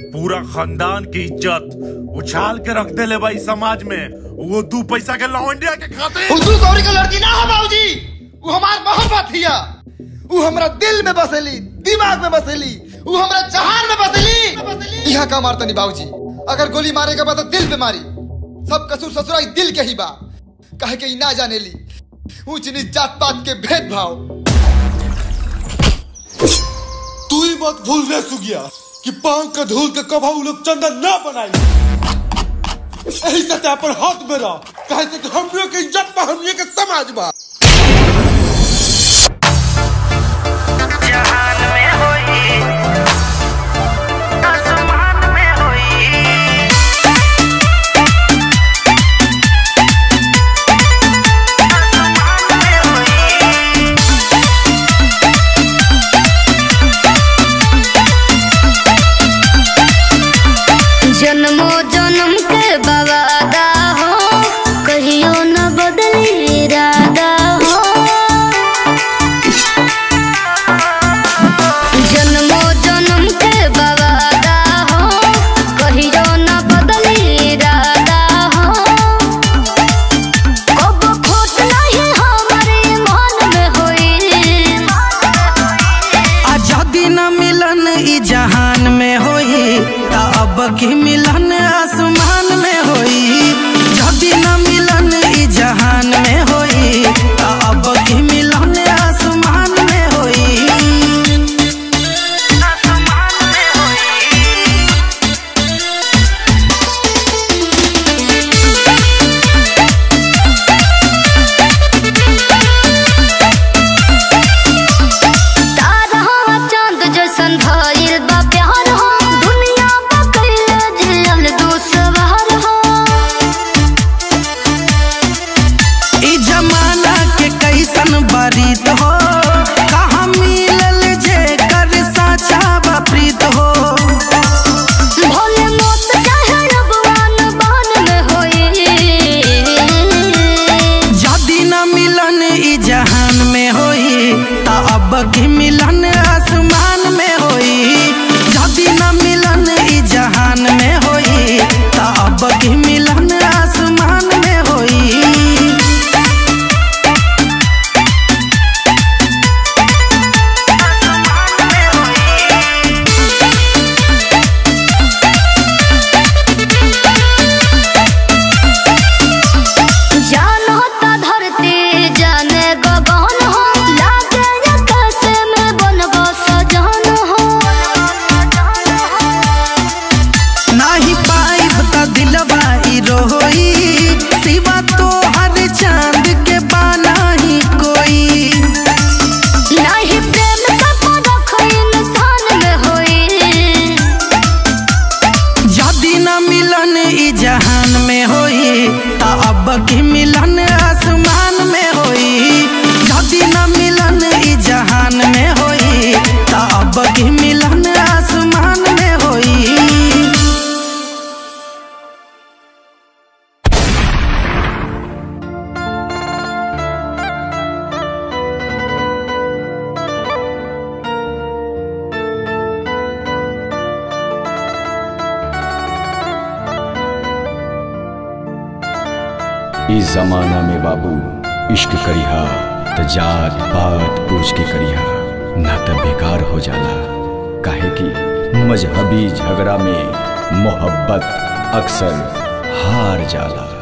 पूरा खानदान की इज्जत उछाल के रख देले भाई समाज में वो दू पैसा के लौंडिया के खाते उर्दू गौरी के लड़की ना हो बाबूजी वो हमार मोहब्बत हिया वो हमरा दिल में बसेली दिमाग में बसेली वो हमरा जहान में बसेली यहाँ का मारता नहीं बाबूजी अगर गोली मारे के बाद तो दिल पे मारी सब कसूर ससुराई दिल के ही बा कहे के ई ना जाने ली ऊंच नीच जात पात के भेदभाव तू ही मत भूल रे सुगिया कि पांव के धूल के कभा उ लोग चंदन ना बनाई यही सतह पर हाथ में रह कहे से कि हमरे के इज्जत बा हमरे के समाज बा जहान में होई आसमान में होई आसमान में होई जन्मो जन्म के बवादा हो कहियो न बदली इरादा हो जन्मो जन्म के बवादा हो कहियो न बदली इरादा हो कब खोट नहीं हमारे मन में होई आजादी न मिलन ई जहान में होई ता अब की मिलन आसमान में होई जदी न मिलन ई जहान में होई ता अब की मिलन आसमान में होई आसमान में होई तारा चांद जैसन भइल बा प्यार हो दुनिया बा कइले जियल दुसवार हो ई जमाना के कैसन बरीत हो कहाँ मिलल जे कर साचा बा प्रीत हो भोले मोत चाहे रबवान बन में होई जदी न मिलन ई जहान में होई ता अब की मिलन आसमान में होई जदी न मिलन ई जहान में होई ता अब की मिलन आसमान में होई जान होता धरती जाने गगन हो लागे आकाश में बनबो सजन हो नाही पाइब त दिलवा ई रोई सिवा तो हर चांद के बाना ही कोई नहीं प्रेम का परख इंसान में होई जदी न मिलन ई जहान में होई ता अब की मिलन आसमान में होई जदी न मिलन ई जहान में होई ता अब की मिलन आसमान में होई इस जमाना में बाबू इश्क करिहा त जात पात पूछ के करिहा ना त बेकार हो जाला काहे कि मजहबी झगड़ा में मोहब्बत अक्सर हार जाला